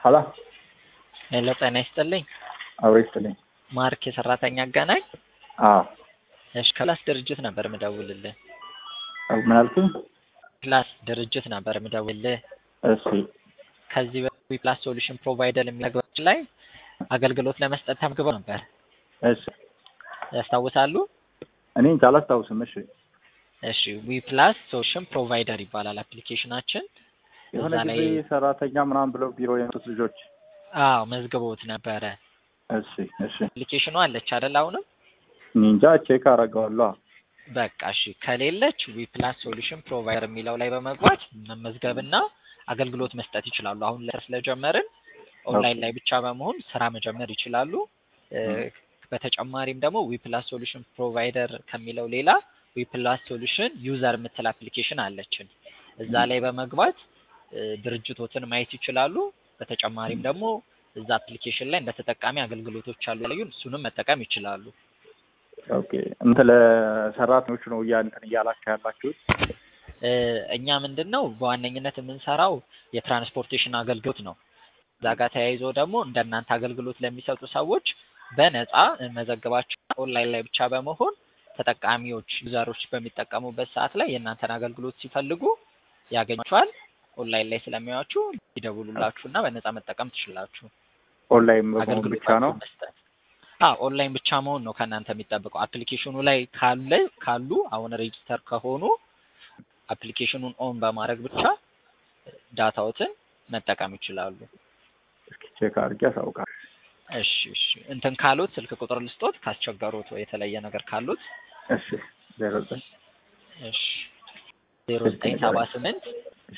ሀላ ሄሎ ጤና ይስጥልኝ። አብሮ ይስጥልኝ። ማርክ የሰራተኛ አገናኝ። አዎ እሺ ክላስ ድርጅት ነበር ምደውልልህ። ምን አልክኝ? ክላስ ድርጅት ነበር ምደውልልህ። እሺ ከዚህ በፊት ፕላስ ሶሉሽን ፕሮቫይደር የሚያግባች ላይ አገልግሎት ለመስጠት ተመዝግበው ነበር እሺ ያስታውሳሉ? እኔ እንጃ አላስታውስም። እሺ እሺ ዊ ፕላስ ሶሉሽን ፕሮቫይደር ይባላል አፕሊኬሽናችን። የሆነ እዛ ላይ ጊዜ ሰራተኛ ምናምን ብለው ቢሮ የመጡት ልጆች አዎ መዝግቦት ነበረ። እሺ እሺ አፕሊኬሽኑ አለች አይደል? አሁንም እኔ እንጃ ቼክ አደርገዋለሁ። በቃ እሺ ከሌለች ዊ ፕላስ ሶሉሽን ፕሮቫይደር የሚለው ላይ በመግባት መመዝገብና አገልግሎት መስጠት ይችላሉ። አሁን ላይ ስለጀመርን ኦንላይን ላይ ብቻ በመሆን ስራ መጀመር ይችላሉ። እ፣ በተጨማሪም ደግሞ ዊ ፕላስ ሶሉሽን ፕሮቫይደር ከሚለው ሌላ ዊ ፕላስ ሶሉሽን ዩዘር የምትል አፕሊኬሽን አለችን። እዛ ላይ በመግባት እ፣ ድርጅቶትን ማየት ይችላሉ። በተጨማሪም ደግሞ እዛ አፕሊኬሽን ላይ እንደ ተጠቃሚ አገልግሎቶች አሉ ያዩን እሱንም መጠቀም ይችላሉ። ኦኬ እንትን ለሰራተኞቹ ነው እያ እንትን እያላችሁ ያላችሁት? እ፣ እኛ ምንድን ነው በዋነኝነት የምንሰራው የትራንስፖርቴሽን አገልግሎት ነው። እዛ ጋር ተያይዞ ደግሞ እንደናንተ አገልግሎት ለሚሰጡ ሰዎች በነፃ መዘግባቸው ኦንላይን ላይ ብቻ በመሆን ተጠቃሚዎች ዩዘሮች በሚጠቀሙበት ሰዓት ላይ የእናንተን አገልግሎት ሲፈልጉ ያገኟቸዋል። ኦንላይን ላይ ስለሚያዩአችሁ ይደውሉላችሁ እና በነፃ መጠቀም ትችላላችሁ። ኦንላይን በመሆን አገልግሎት ብቻ ነው? መስጠት አዎ ኦንላይን ብቻ መሆን ነው ከእናንተ የሚጠበቀው። አፕሊኬሽኑ ላይ ካለ ካሉ አሁን ሬጂስተር ከሆኑ አፕሊኬሽኑን ኦን በማድረግ ብቻ ዳታዎትን መጠቀም ይችላሉ። እስኪ ቼክ አድርጌ አሳውቃለሁ። እሺ እሺ እንትን ካሉት ስልክ ቁጥር ልስጦት ካስቸገሩት ወይ የተለየ ነገር ካሉት እሺ ዜሮ ዘጠኝ እሺ ዜሮ ዘጠኝ ሰባ ስምንት እሺ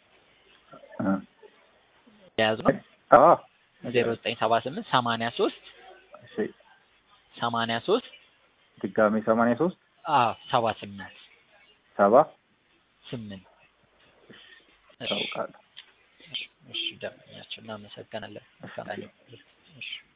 እ የያዙ ነው አዎ ዜሮ ዘጠኝ ሰባ ስምንት ሰማንያ ሶስት እሺ ሰማንያ ሶስት ድጋሜ ሰማንያ ሶስት አዎ ሰባ ስምንት ሰባ ስምንት እሺ አሳውቃለሁ። እሺ ደንበኛችን እናመሰግናለን። እሺ